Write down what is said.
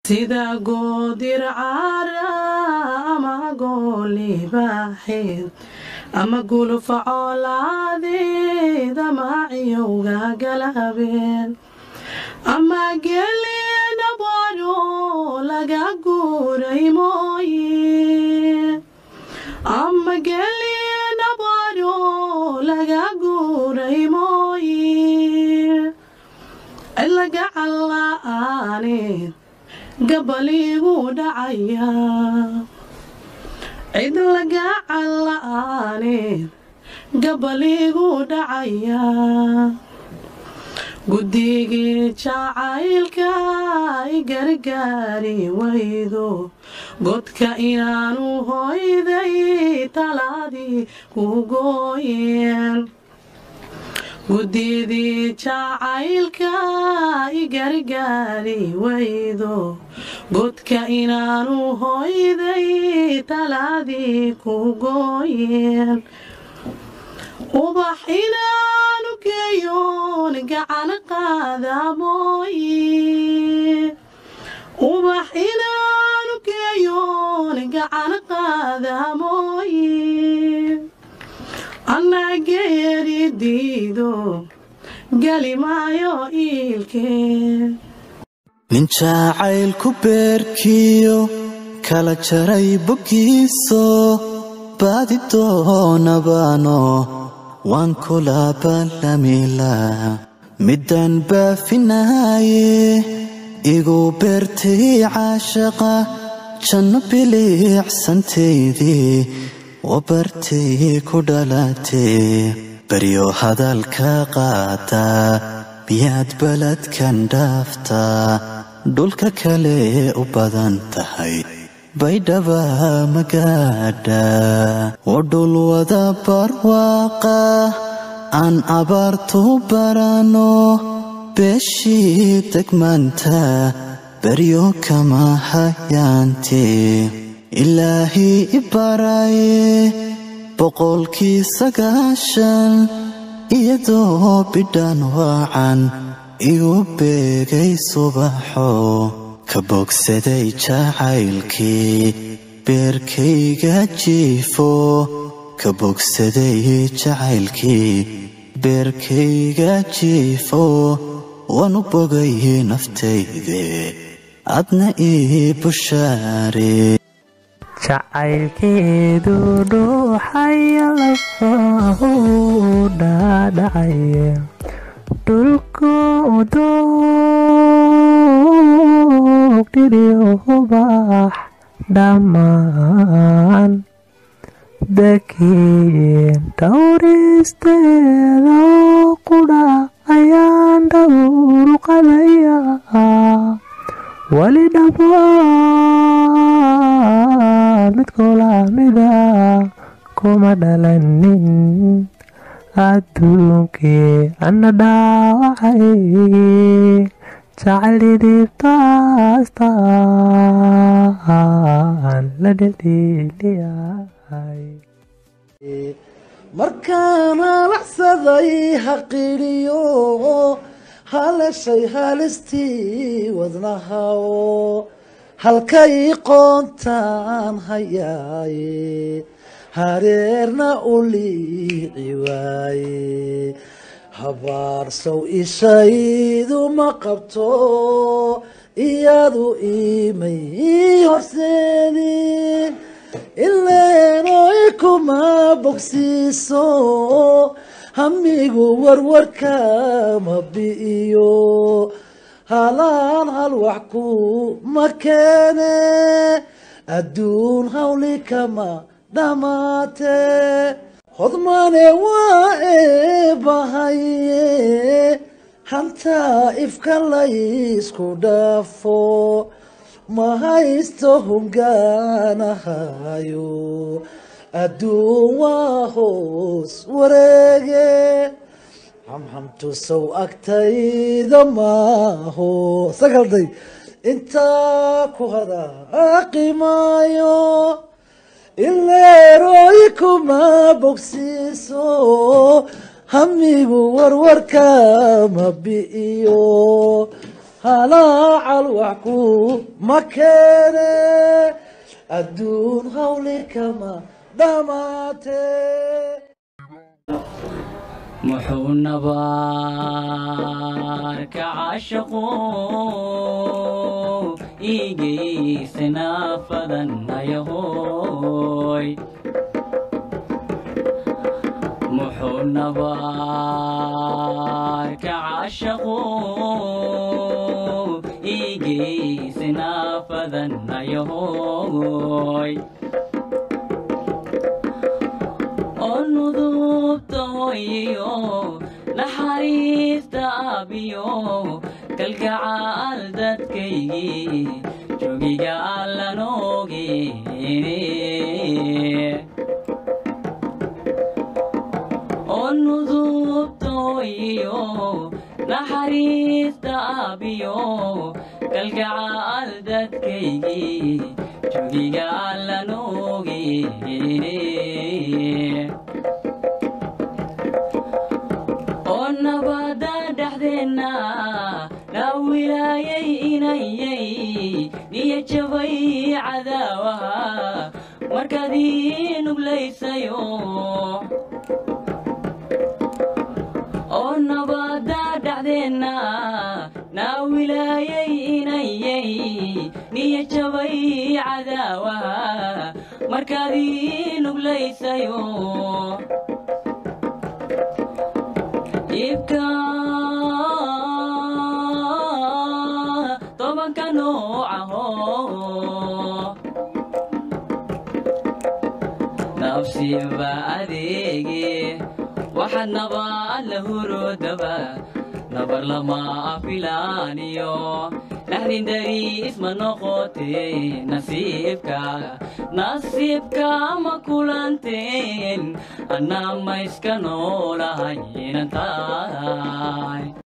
sida goodir cara ama goolibaaxeed ama gulufa coolaadeed ama ciyowga galabeen ama gelidhabaro laga guuray mooye ama gelidhabaro laga guuray mooye cilaga calla'aaneed gabaligu dhacaya cid laga calla'aaneed gabaligu dhacaya guddigii jacaylka i gargaari waydo godka inaanu hoyday talaadii ku gooyeen guddidii jacaylka i gargaari waydo godka inaanu hoyday talaadii ku gooyeen ubax inaanu geeyoon gacan qaada mooye ubax inaanu geeyoon gacan qaada mooye annageeri diido geli maayo iilkeen nin jacaylku beerkiyo kala jaray boggiiso baadi doonabaano waan kula ballamila midaan baafinaaye igu beertay caashaqa janno biliicsantaydii oo bartay ku dhalatee beryo hadalka qaataa miyaad beledkan dhaaftaa dhulka kale u badan tahay baydhaba magaadha oo dhul wada barwaaqa aan abaartu barano beeshii degmaanta beryo kama hayaantee ilaahii i baraye boqolkii sagaashan iyadoo bidhaan waacan igu beegay subaxo ka bogsaday jacaylkii beerkayga jiifo ka bogsaday jacaylkii beerkayga jiifo waanu bogay naftayde adna ii bushaare jacaylkeedu dhuuxaya lafahu dhaadhacaya dhulku doogdhiriyo hubax dhammaan dakiin dhowristeeda qudha ayaan dhowru qadaya wali dhammaan midkoolamida kuma dhalanin adduunkii ana dhaawacay jacaylidiibtaastaan la dhedhiiliyay markaan halacsaday haqidhiyo haleshay halistii wadnahaoo halkay qoontaan hayaaye hareerna u liici waaye habaarsow ishaydu ma qabto iyadu imay horseedin ileenooy kuma bogsiiso hamigu warwarka ma bi'iyo halaan hal wax ku ma keene adduun hawli kama dhammaatee hodmane waa eebahaye hantaa ifka laysku dhaafo ma haysto hungaanahayo adduun waa hoos wareege hamhamtusow agtayda maaho sagalday intaa ku hadaqimaayo ileerooy kuma bogsiiso hamigu warwarka ma bi'iyo halaacal wax ku ma keene adduun hawli kama dhamaatee muxuu nabaarka caashaqo iigaysana fadan ayahoy muxuu nabaarka caashaqo iigaysana fadan ayahoy oo nudubta hooyiyo naxariista aabiyo kalgacaal dadkaygii jogiga allanoogeene oo nudubta hooyiyo naxariista aabiyo kalgacaal dadkaygii jogiga allanoogeene oo nabada dhexdeenna na wilaayay inayay niyo jabay cadaawaha markaad ii nuglaysayo oo nabada dhexdeenna na wilaayay inayay niyo jabay cadaawaha markaad ii nuglaysayo ibka tobanka noocaho nafsiba adeege waxaad nabaad la hurodaba nabar lama filaaniyo naxdin dari isma noqote nasiibka nasiibka ma kulanteen anna ma iska noolahay inan tahay